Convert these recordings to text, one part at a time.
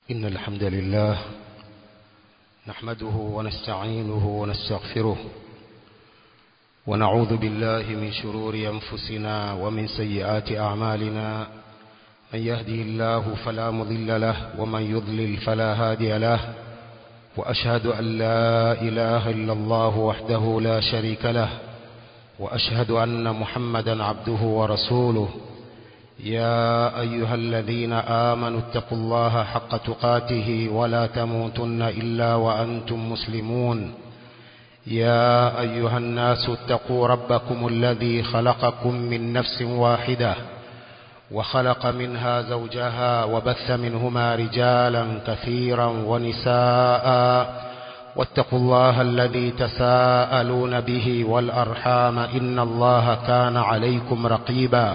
إن الحمد لله نحمده ونستعينه ونستغفره ونعوذ بالله من شرور أنفسنا ومن سيئات أعمالنا من يهدي الله فلا مضل له ومن يضلل فلا هادي له وأشهد أن لا إله إلا الله وحده لا شريك له وأشهد أن محمدا عبده ورسوله يا أيها الذين آمنوا اتقوا الله حق تقاته ولا تموتن إلا وأنتم مسلمون يا أيها الناس اتقوا ربكم الذي خلقكم من نفس واحدة وخلق منها زوجها وبث منهما رجالا كثيرا ونساء واتقوا الله الذي تساءلون به والأرحام إن الله كان عليكم رقيبا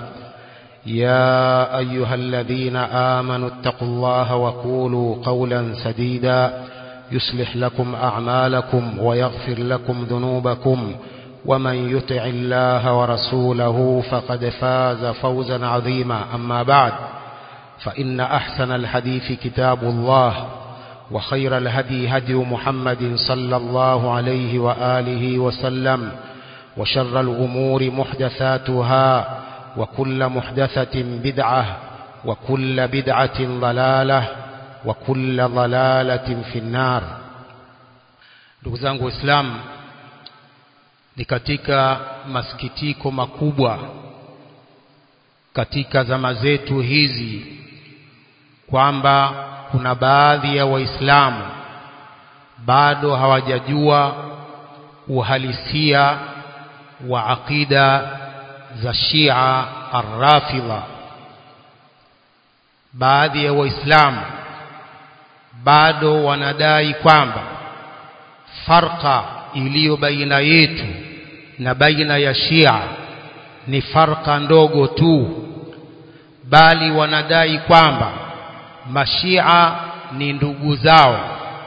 يا أيها الذين آمنوا اتقوا الله وقولوا قولا سديدا يصلح لكم أعمالكم ويغفر لكم ذنوبكم ومن يطع الله ورسوله فقد فاز فوزا عظيما أما بعد فإن أحسن الحديث كتاب الله وخير الهدي هدي محمد صلى الله عليه وآله وسلم وشر الأمور محدثاتها وكل محدثة بدعة وكل بدعة ضلالة وكل ضلالة في النار ndugu zangu waislamu ni katika masikitiko makubwa katika zama zetu hizi kwamba kuna baadhi ya waislamu bado hawajajua uhalisia wa aqida za Shia Ar-Rafidha baadhi ya waislamu bado wanadai kwamba farqa iliyo baina yetu na baina ya Shia ni farqa ndogo tu bali wanadai kwamba mashia ni ndugu zao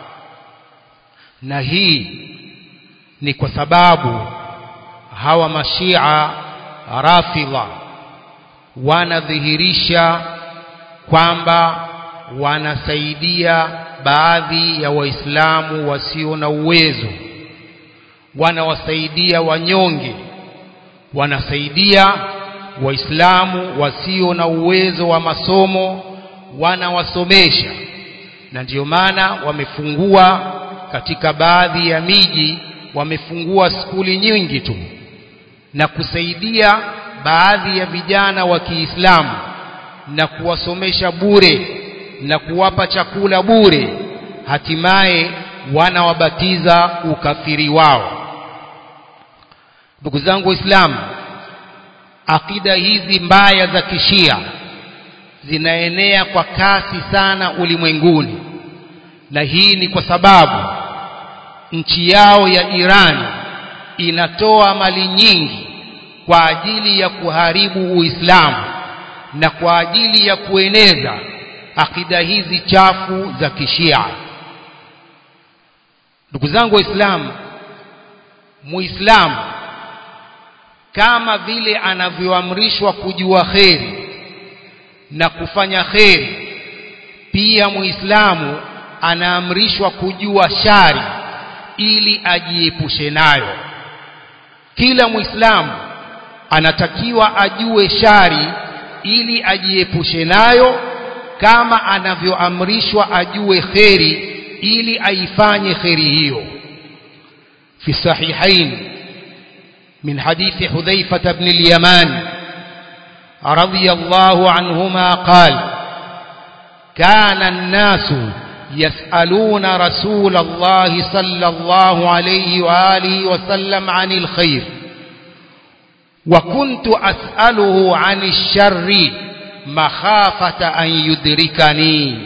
na hii ni kwa sababu hawa mashia rafidha wanadhihirisha kwamba wanasaidia baadhi ya waislamu wasio na uwezo wanawasaidia wanyonge wanasaidia waislamu wasio na uwezo wa masomo wanawasomesha na ndiyo maana wamefungua katika baadhi ya miji wamefungua skuli nyingi tu na kusaidia baadhi ya vijana wa Kiislamu na kuwasomesha bure na kuwapa chakula bure hatimaye wanawabatiza ukafiri wao ndugu zangu waislamu akida hizi mbaya za kishia zinaenea kwa kasi sana ulimwenguni na hii ni kwa sababu nchi yao ya Iran inatoa mali nyingi kwa ajili ya kuharibu Uislamu na kwa ajili ya kueneza akida hizi chafu za kishia ndugu zangu waislamu muislamu kama vile anavyoamrishwa kujua kheri na kufanya kheri pia muislamu anaamrishwa kujua shari ili ajiepushe nayo kila muislamu anatakiwa ajue shari ili ajiepushe nayo kama anavyoamrishwa ajue kheri ili aifanye kheri hiyo fi sahihain min hadithi hudhaifa ibn al-yaman رضي الله عنهما قال كان الناس يسألون رسول الله صلى الله عليه وآله وسلم عن الخير وكنت أسأله عن الشر مخافة أن يدركني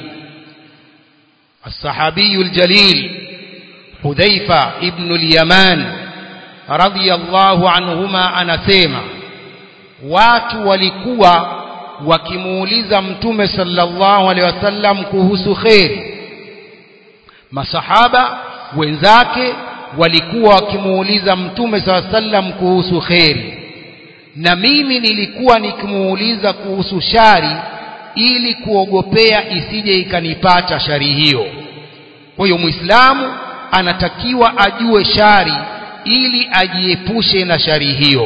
الصحابي الجليل حذيفة ابن اليمان رضي الله عنهما أنسيما watu walikuwa wakimuuliza mtume sallallahu alaihi wasallam kuhusu kheri masahaba wenzake walikuwa wakimuuliza mtume sallallahu alaihi wasallam kuhusu kheri na mimi nilikuwa nikimuuliza kuhusu shari ili kuogopea isije ikanipata shari hiyo kwa hiyo muislamu anatakiwa ajue shari ili ajiepushe na shari hiyo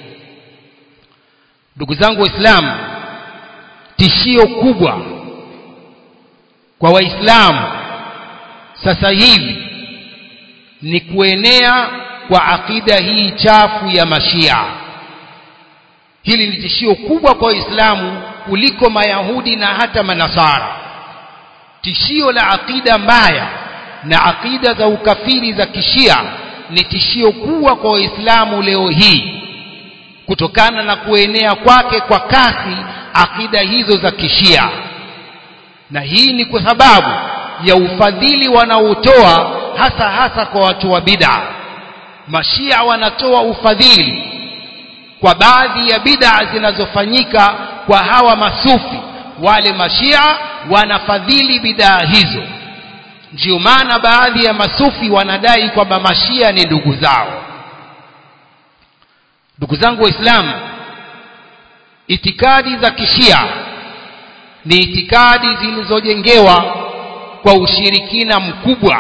ndugu zangu waislamu tishio kubwa kwa waislamu sasa hivi ni kuenea kwa akida hii chafu ya mashia hili ni tishio kubwa kwa waislamu kuliko mayahudi na hata manasara tishio la akida mbaya na akida za ukafiri za kishia ni tishio kubwa kwa waislamu leo hii kutokana na kuenea kwake kwa kasi akida hizo za kishia na hii ni kwa sababu ya ufadhili wanaotoa hasa hasa kwa watu wa bid'a mashia wanatoa ufadhili kwa baadhi ya bid'a zinazofanyika kwa hawa masufi wale mashia wanafadhili bid'a hizo ndio maana baadhi ya masufi wanadai kwamba mashia ni ndugu zao ndugu zangu waislamu itikadi za kishia ni itikadi zilizojengewa kwa ushirikina mkubwa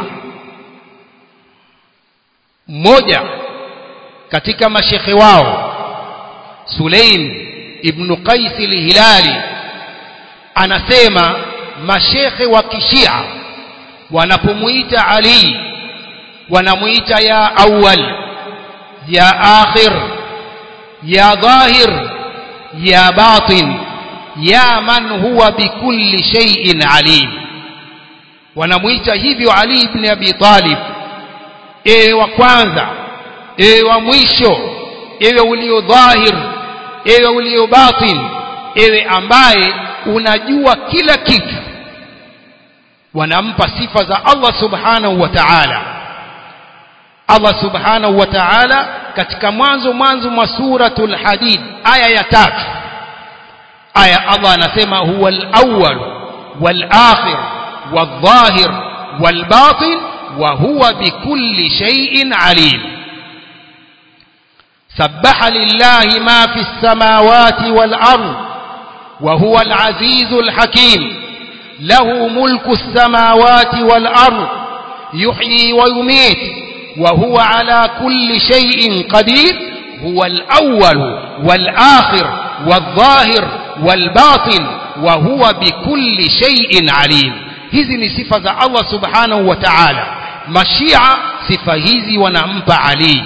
mmoja katika mashekhe wao Sulaim ibn Qais al-Hilali anasema mashekhe wa kishia wanapomuita Ali wanamuita ya awwal ya akhir ya dhahir ya batin ya man huwa bikulli shay'in alim wanamuita hivyo Ali ibn Abi Talib ewe wa kwanza ewe wa mwisho ewe ulio dhahir ewe ulio batin ewe ambaye unajua kila kitu wanampa sifa za Allah subhanahu wa ta'ala Allah subhanahu wa ta'ala katika mwanzo mwanzo mwa suratul hadid aya ya tatu aya Allah anasema huwa al-awwal wal-akhir wal-dhahir wal-batin wa huwa bikulli shay'in alim سبح لله ما في السماوات والأرض وهو العزيز الحكيم له ملك السماوات والأرض يحيي ويميت وهو على كل شيء قدير هو الأول والآخر والظاهر والباطن وهو بكل شيء عليم hizi ni sifa za Allah subhanahu wa ta'ala mashia sifa hizi wanampa Ali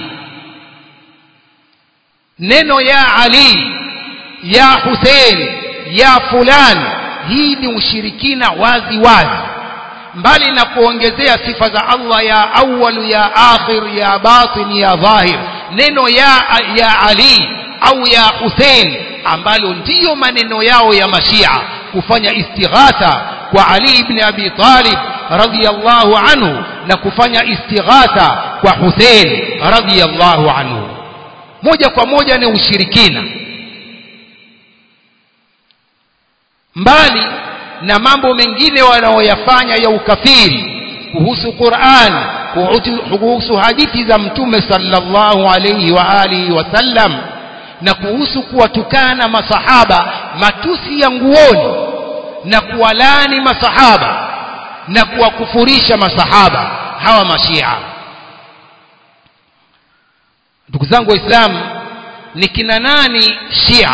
neno ya Ali ya Hussein ya fulan hii ni ushirikina wazi wazi mbali na kuongezea sifa za Allah ya awwal ya akhir ya batin ya dhahir neno ya ya Ali au ya Hussein ambalo ndiyo maneno yao ya mashia kufanya istighatha kwa Ali ibn Abi Talib radhiyallahu anhu na kufanya istighatha kwa Hussein radhiyallahu anhu moja kwa moja ni ushirikina mbali na mambo mengine wanaoyafanya ya ukafiri kuhusu Qur'an kuhusu hadithi za mtume sallallahu alayhi wa alihi wasallam na kuhusu kuwatukana masahaba matusi ya nguoni na kuwalani masahaba na kuwakufurisha masahaba hawa mashia ndugu zangu waislamu ni kina nani shia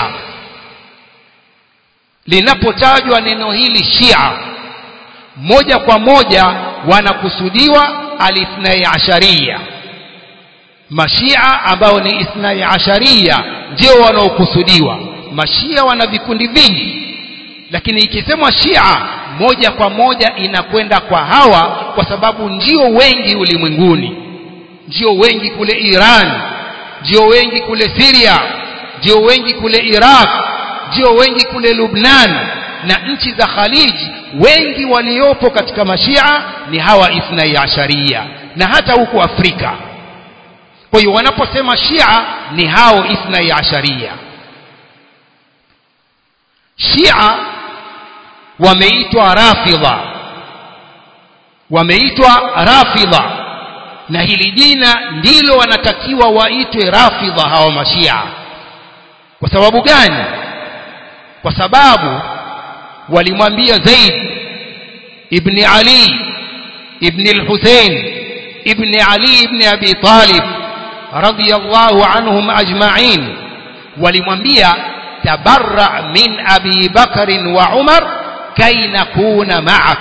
linapotajwa neno hili shia moja kwa moja wanakusudiwa alithnai asharia mashia ambao ni ithnai asharia ndio wanaokusudiwa mashia wana vikundi vingi lakini ikisemwa shia moja kwa moja inakwenda kwa hawa kwa sababu ndio wengi ulimwenguni ndio wengi kule Iran ndio wengi kule Syria ndio wengi kule Iraq ndio wengi kule Lubnan na nchi za Khalij wengi waliopo katika mashia ni hawa ithnai asharia na hata huko Afrika kwa hiyo wanaposema shia ni hao ithnai asharia shia wameitwa rafidha wameitwa rafidha na hili jina ndilo wanatakiwa waitwe rafidha hawa mashia kwa sababu gani kwa sababu walimwambia Zaid ibn Ali ibn al-Hussein ibn Ali ibn Abi Talib radiyallahu anhum ajma'in walimwambia tabarra min Abi Bakr wa Umar kay nakuna ma'ak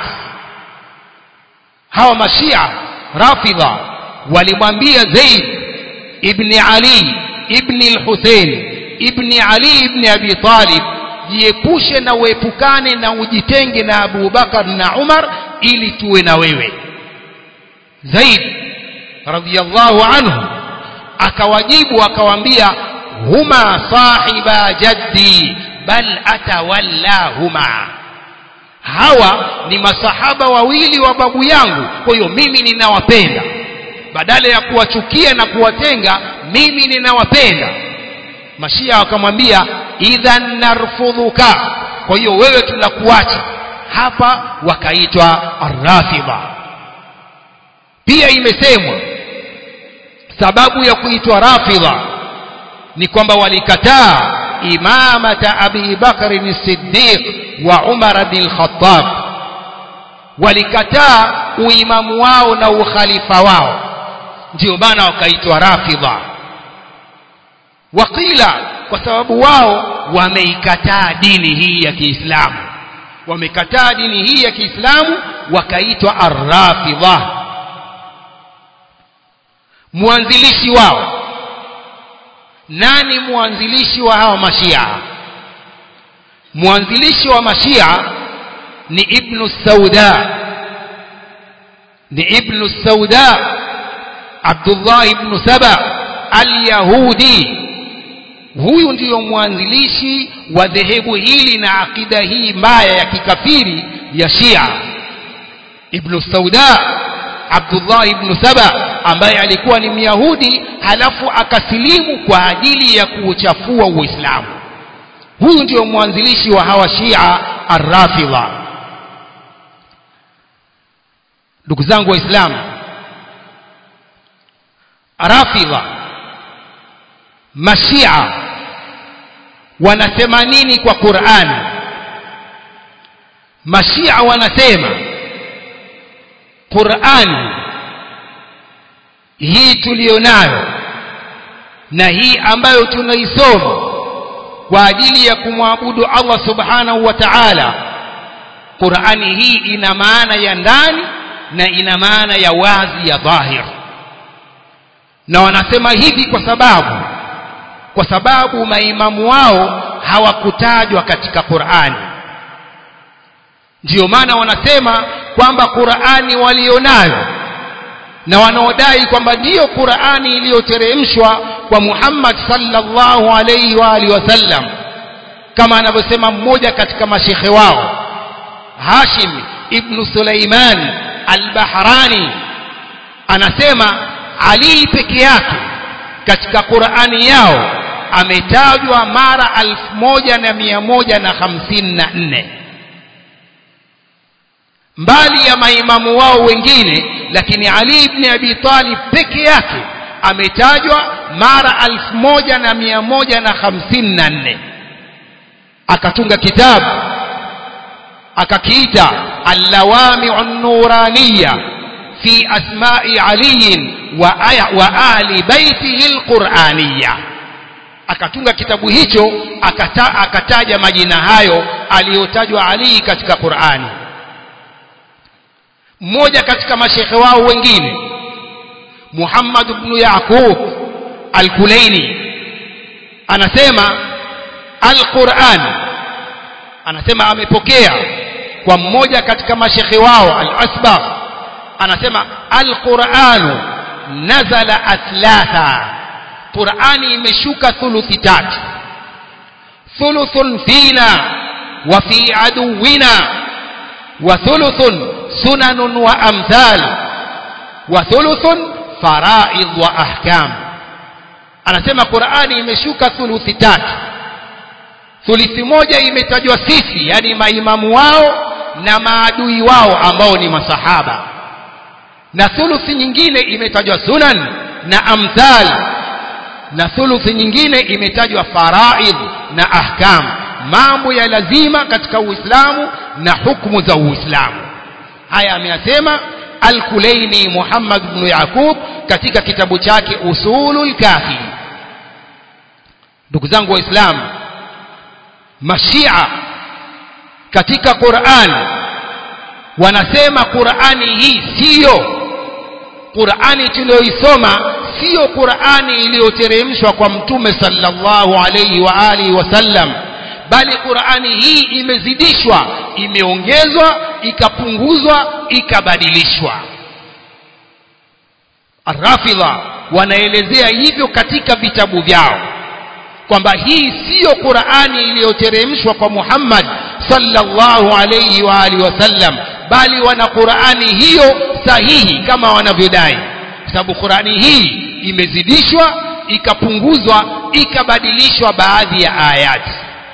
hawa mashia rafidha walimwambia Zaid ibn Ali ibn al-Hussein ibn Ali ibn Abi Talib jiepushe na uepukane na ujitenge na Abu Bakar na Umar ili tuwe na wewe Zaid radhiyallahu anhu akawajibu akawaambia huma sahiba jaddi bal atawallahuma hawa ni masahaba wawili wa babu yangu kwa hiyo mimi ninawapenda badala ya kuwachukia na kuwatenga mimi ninawapenda mashia wakamwambia idhan narfudhuka kwa hiyo wewe tunakuacha hapa wakaitwa arrafidha pia imesemwa sababu ya kuitwa rafidha ni kwamba walikataa imamata abi bakrin siddiq wa umar bin khattab walikataa uimamu wao na ukhalifa wao ndio maana wakaitwa rafidha wakila kwa sababu wao wameikataa dini hii ya Kiislamu wamekataa dini hii ya Kiislamu wakaitwa arrafidha mwanzilishi wao nani mwanzilishi wa hawa mashia mwanzilishi wa mashia ni ibn sauda ni ibn sauda Abdullah ibn Saba al-Yahudi huyu ndiyo mwanzilishi wa dhehebu hili na akida hii mbaya ya kikafiri ya Shia Ibn Sauda Abdullah ibn Saba ambaye alikuwa ni Myahudi halafu akasilimu kwa ajili ya kuuchafua Uislamu huyu ndiyo mwanzilishi wa hawa Shia Ar-Rafidha ndugu zangu waislamu Rafidha Mashia wanasema nini kwa Qur'an Mashia wanasema Qur'an hii tulionayo na hii ambayo tunaisoma kwa ajili ya kumwabudu Allah subhanahu wa ta'ala Qur'ani hii ina maana ya ndani na ina maana ya wazi ya dhahir na wanasema hivi kwa sababu kwa sababu maimamu wao hawakutajwa katika Qur'ani ndiyo maana wanasema kwamba Qur'ani walionayo na wanaodai kwamba ndiyo Qur'ani iliyoteremshwa kwa Muhammad sallallahu alayhi wa alihi wasallam kama anavyosema mmoja katika mashekhe wao Hashim ibn Sulaiman al-Bahrani anasema Ali peke yake katika Qur'ani yao ametajwa mara alfu moja na mia moja na hamsini na nne mbali ya maimamu wao wengine lakini Ali ibn Abi Talib peke yake ametajwa mara alfu moja na mia moja na hamsini na nne akatunga kitabu akakiita allawami'u an-nuraniyya fi asma'i Ali wa, aya, wa ali baitihi al-Qur'aniyya akatunga kitabu hicho akata, akataja majina hayo aliyotajwa Ali katika Qur'ani mmoja katika mashekhe wao wengine Muhammad ibn Yaqub al-Kulaini anasema al-Qur'an anasema amepokea kwa mmoja katika mashekhe wao al-Asbagh anasema al-Qur'anu nazala atlatha Qur'ani imeshuka thuluthi tatu thuluthun fina wa fi aduwina wa thuluthun sunanun wa amthal wa thuluthun faraid wa ahkam anasema Qur'ani imeshuka thuluthi tatu thuluthi moja imetajwa sisi yani maimamu wao na maadui wao ambao ni masahaba na thuluthi nyingine imetajwa sunan na amthal na thuluthi nyingine imetajwa faraid na ahkam mambo ya lazima katika uislamu na hukumu za uislamu haya ameyasema al-Kulaini Muhammad ibn Yaqub katika kitabu chake Usulul Kafi ndugu zangu waislamu mashia katika Qur'an wanasema Qur'ani hii siyo Qur'ani tuliyoisoma siyo Qur'ani iliyoteremshwa kwa mtume sallallahu alayhi wa alihi wasallam bali Qur'ani hii imezidishwa imeongezwa ikapunguzwa ikabadilishwa Arrafidha wanaelezea hivyo katika vitabu vyao kwamba hii siyo Qur'ani iliyoteremshwa kwa Muhammad sallallahu alayhi wa alihi wasallam bali wana Qur'ani hiyo sahihi kama wanavyodai sababu Qur'ani hii imezidishwa ikapunguzwa ikabadilishwa baadhi ya ayati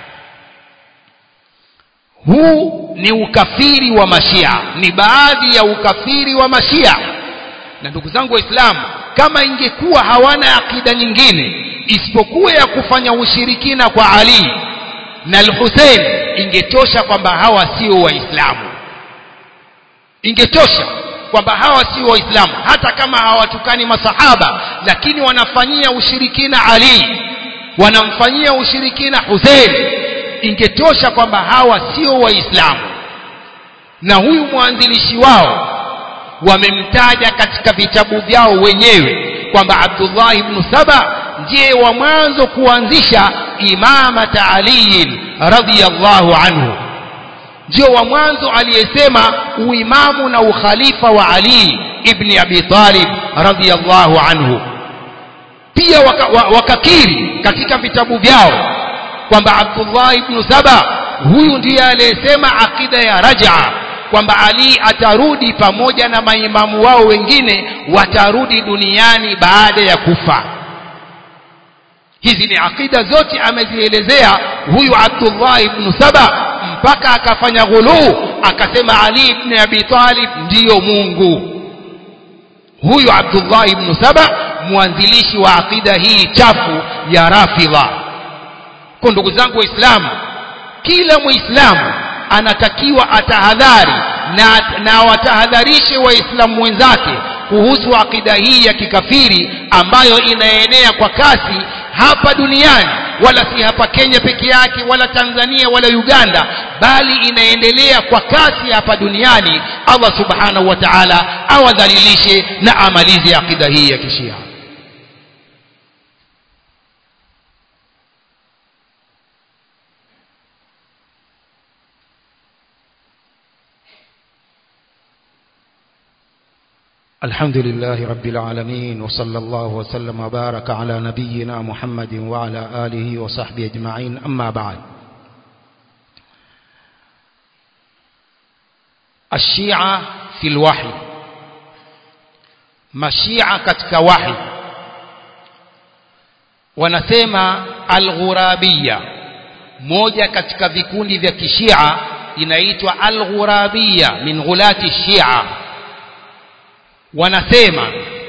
huu ni ukafiri wa mashia ni baadhi ya ukafiri wa mashia na ndugu zangu waislamu kama ingekuwa hawana akida nyingine isipokuwa ya kufanya ushirikina kwa Ali na al-Hussein ingetosha kwamba hawa sio waislamu ingetosha kwamba hawa sio waislamu hata kama hawatukani masahaba lakini wanafanyia ushirikina Ali wanamfanyia ushirikina Hussein ingetosha kwamba hawa sio waislamu na huyu mwanzilishi wao wamemtaja katika vitabu vyao wenyewe kwamba Abdullah ibn Saba ndiye wa mwanzo kuanzisha imamata Ali radhiyallahu anhu ndio wa mwanzo aliyesema uimamu na ukhalifa wa Ali ibn Abi Talib radhiyallahu anhu pia wakakiri waka katika vitabu vyao kwamba Abdullah ibn Saba huyu ndiye aliyesema akida ya raj'a kwamba Ali atarudi pamoja na maimamu wao wengine watarudi duniani baada ya kufa hizi ni akida zote amezielezea huyu Abdullah ibn Saba mpaka akafanya ghuluu akasema Ali ibn Abi Talib ndiyo Mungu huyu Abdullah ibn Saba mwanzilishi wa akida hii chafu ya Rafidha kwa ndugu zangu waislamu kila muislamu anatakiwa atahadhari na, na watahadharishe waislamu wenzake kuhusu akida hii ya kikafiri ambayo inaenea kwa kasi hapa duniani wala si hapa Kenya peke yake wala Tanzania wala Uganda bali inaendelea kwa kasi hapa duniani Allah subhanahu wa ta'ala awadhalilishe na amalize akida hii ya kishia الحمد لله رب العالمين وصلى الله وسلم وبارك على نبينا محمد وعلى آله وصحبه أجمعين أما بعد الشيعة في الوحي مشيعة katika wahi wanasema al-ghurabiyya moja katika vikundi vya kishia inaitwa al-ghurabiyya min ghulati shia wanasema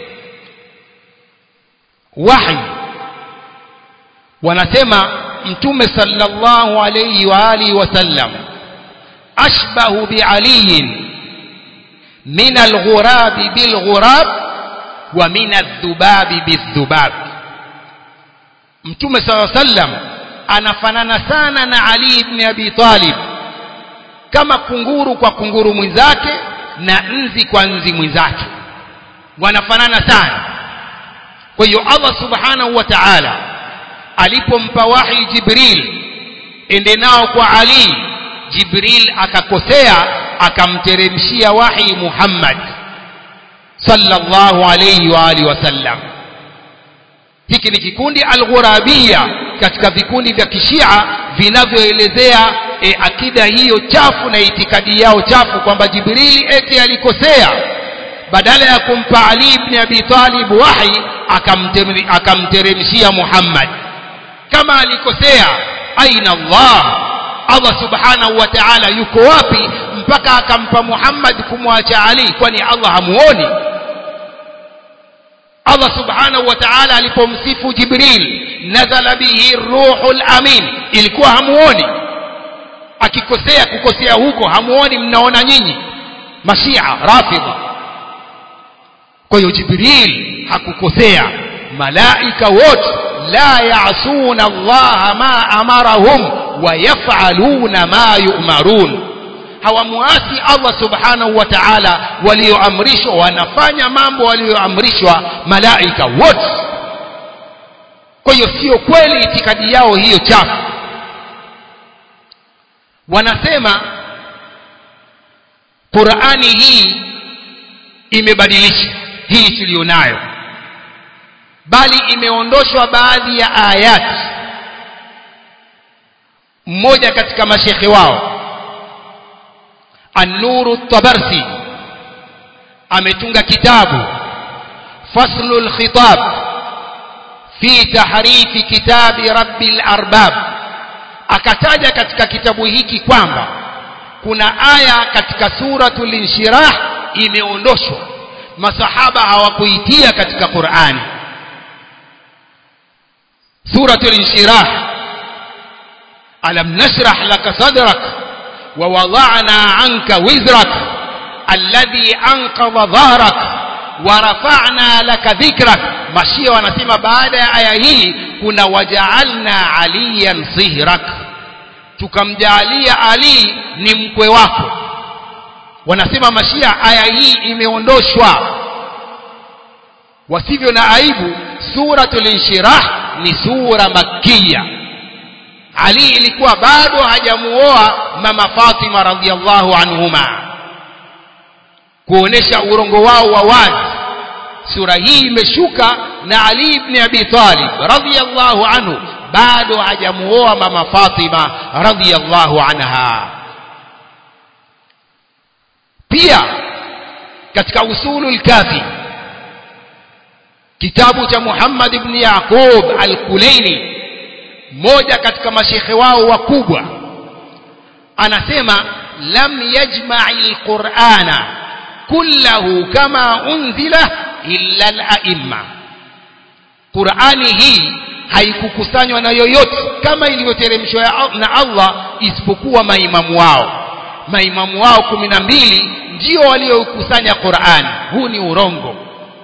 wahi wanasema mtume sallallahu alayhi wa alihi wasallam ashbahu bi aliyin min alghurab bilghurab wa min adhubab bidhubab mtume sallallahu alayhi wasallam anafanana sana na ali ibn abi talib kama kunguru kwa kunguru mwenzake na nzi kwa nzi mwenzake wanafanana sana kwa hiyo Allah subhanahu wa ta'ala alipompa wahi Jibril ende nao kwa Ali Jibril akakosea akamteremshia wahi Muhammad sallallahu alayhi wa alihi wasallam hiki ni kikundi al-ghurabiyya katika vikundi vya kishia vinavyoelezea e, akida hiyo chafu na itikadi yao chafu kwamba Jibril eti alikosea badala ya kumpa Ali ibn Abi Talib wahi akamteremshia Muhammad kama alikosea aina Allah Allah subhanahu wa ta'ala yuko wapi mpaka akampa Muhammad kumwacha Ali kwani Allah hamuoni Allah subhanahu wa ta'ala alipomsifu Jibril nazala bihi ruhul amin ilikuwa hamuoni akikosea kukosea huko hamuoni mnaona nyinyi mashia rafidha kwa hiyo jibril hakukosea malaika wote la yasuna allaha ma amarahum wayafaluna ma yumarun hawamuasi allah subhanahu wa taala walioamrishwa wanafanya mambo walioamrishwa malaika wote kwa hiyo sio kweli itikadi yao hiyo chafu wanasema qurani hii imebadilisha hii tuliyonayo bali imeondoshwa baadhi ya ayati mmoja katika mashekhe wao An-Nuru Tabarsi ametunga kitabu Faslu al-Khitab fi tahrifi kitabi Rabbil Arbab akataja katika kitabu hiki kwamba kuna aya katika suratul Inshirah imeondoshwa masahaba hawakuitia katika Qur'ani suratul Inshirah alam nashrah laka sadrak ووضعنا عنك وزرك الذي أنقض ظهرك ورفعنا لك ذكرك mashia wanasema baada ya aya hii kuna wajaalna aliyan sihrak tukamjaalia ali ni mkwe wako wanasema mashia aya hii imeondoshwa wasivyo na aibu suratul inshirah ni sura makkiya ali ilikuwa bado hajamuoa mama Fatima radhiallahu anhuma kuonesha urongo wao wa wazi sura hii imeshuka na Ali ibn Abi Talib radhiallahu anhu bado hajamuoa mama Fatima radhiallahu anha pia katika usulul kafi kitabu cha Muhammad ibn Yaqub al-Kulaini mmoja katika mashekhe wao wakubwa anasema lam yajma'i alqur'ana kullahu kama unzila illa al-a'imma Qur'ani hii haikukusanywa na yoyote kama ilivyoteremshwa na Allah isipokuwa maimamu wao maimamu wao kumi na mbili ndio waliokusanya Qur'ani huu ni urongo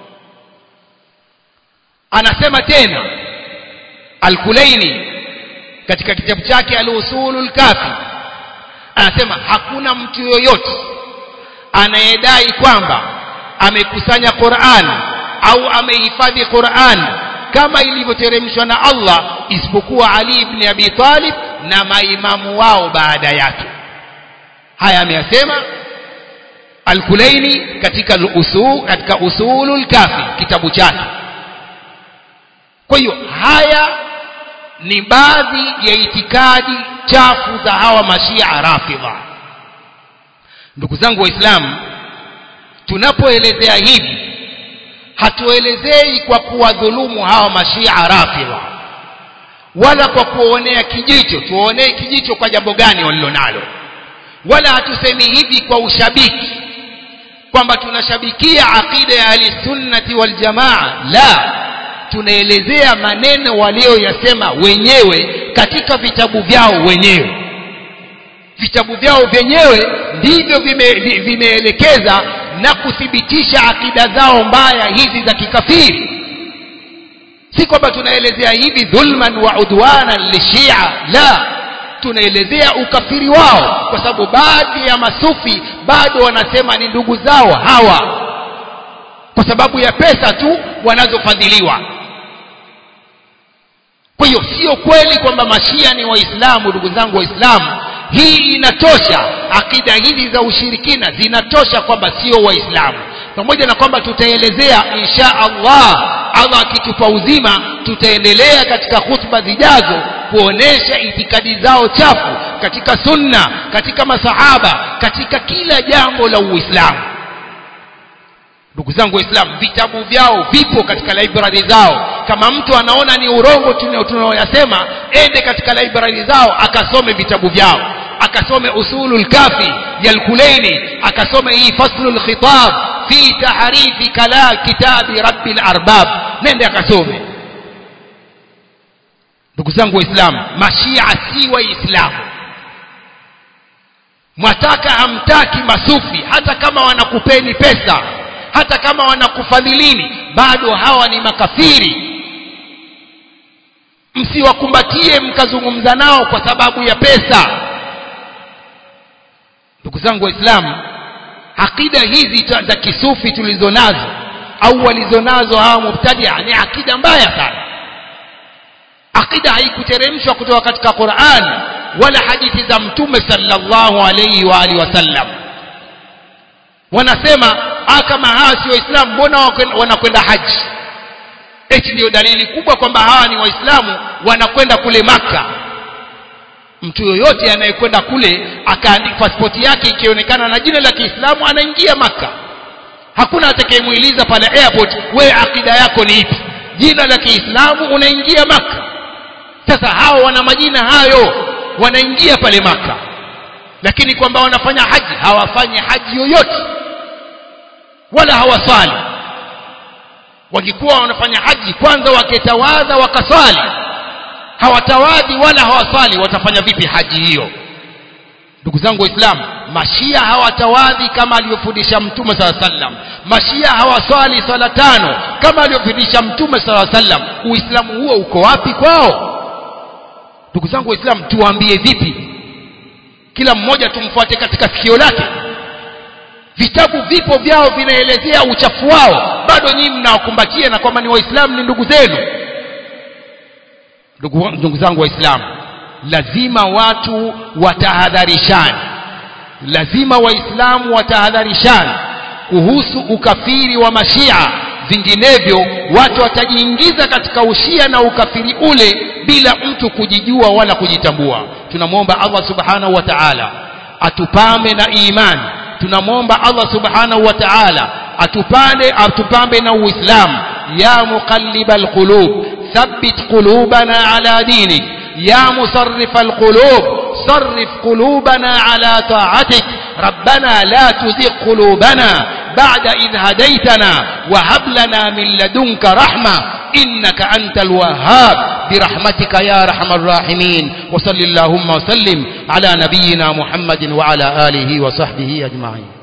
anasema tena Al-Kulaini katika kitabu chake Al-Usulul Kafi anasema hakuna mtu yoyote anayedai kwamba amekusanya Qur'an au amehifadhi Qur'an kama ilivyoteremshwa na Allah isipokuwa Ali ibn Abi Talib na maimamu wao baada yake haya ameyasema Al-Kulaini katika usul katika Usulul Kafi kitabu chake kwa hiyo haya ni baadhi ya itikadi chafu za hawa mashia rafidha ndugu zangu waislamu tunapoelezea hivi hatuelezei kwa kuwadhulumu hawa mashia rafidha wala kwa kuonea kijicho tuonee kijicho kwa jambo gani walilonalo wala hatusemi hivi kwa ushabiki kwamba tunashabikia aqida ya ahlisunnati waljamaa la tunaelezea maneno walioyasema wenyewe katika vitabu vyao wenyewe vitabu vyao vyenyewe ndivyo vimeelekeza vime na kuthibitisha akida zao mbaya hizi za kikafiri si kwamba tunaelezea hivi dhulman wa udwanan lishia la tunaelezea ukafiri wao kwa sababu baadhi ya masufi bado wanasema ni ndugu zao hawa kwa sababu ya pesa tu wanazofadhiliwa kwa hiyo sio kweli kwamba mashia ni waislamu ndugu zangu waislamu hii inatosha akida hizi za ushirikina zinatosha kwamba sio waislamu pamoja na kwamba tutaelezea insha Allah Allah akitupa uzima tutaendelea katika khutba zijazo kuonesha itikadi zao chafu katika sunna katika masahaba katika kila jambo la uislamu ndugu zangu waislamu vitabu vyao vipo katika library zao kama mtu anaona ni urongo tunaoyasema ende katika library zao akasome vitabu vyao akasome usulul kafi ya al-Kulaini akasome hii faslul khitab fi tahrifi kala kitabi rabbil arbab nende akasome ndugu zangu waislamu mashia si waislamu mwataka hamtaki masufi hata kama wanakupeni pesa hata kama wanakufadhilini bado hawa ni makafiri msiwakumbatie mkazungumza nao kwa sababu ya pesa ndugu zangu waislamu akida hizi za kisufi tulizo nazo au walizonazo hawa mubtadia ni akida mbaya sana akida haikuteremshwa kutoka katika Qur'an wala hadithi za mtume sallallahu alayhi wa alihi wasallam wanasema ah kama hawa si waislamu mbona wanakwenda haji eti ndio dalili kubwa kwamba hawa ni waislamu wanakwenda kule maka mtu yoyote anayekwenda kule akaandika pasipoti yake ikionekana na jina la Kiislamu anaingia maka hakuna atakayemuuliza pale airport wewe akida yako ni ipi jina la Kiislamu unaingia maka sasa hao wana majina hayo wanaingia pale maka lakini kwamba wanafanya haji hawafanyi haji yoyote wala hawaswali wangekuwa wanafanya haji kwanza waketawadha wakaswali hawatawadhi wala hawaswali watafanya vipi haji hiyo ndugu zangu waislamu mashia hawatawadhi kama alivyofundisha mtume sala sallam mashia hawaswali swala tano kama alivyofundisha mtume sala sallam uislamu huo uko wapi kwao ndugu zangu waislamu tuwaambie vipi kila mmoja tumfuate katika sikio lake vitabu vipo vyao vinaelezea uchafu wao bado nyinyi mnawakumbatia na kwamba ni waislamu ni ndugu zenu ndugu, ndugu zangu waislamu lazima watu watahadharishane lazima waislamu watahadharishane kuhusu ukafiri wa mashia vinginevyo watu watajiingiza katika ushia na ukafiri ule bila mtu kujijua wala kujitambua tunamwomba Allah subhanahu wa ta'ala atupambe na imani tunamwomba Allah subhanahu wa ta'ala atupande atupambe na uislamu ya muqallibal qulub thabbit qulubana ala dinik ya musarrifal qulub صرف قلوبنا على طاعتك ربنا لا تزغ قلوبنا بعد إذ هديتنا وهب لنا من لدنك رحمة إنك أنت الوهاب برحمتك يا رحم الراحمين وصل اللهم وسلم على نبينا محمد وعلى آله وصحبه أجمعين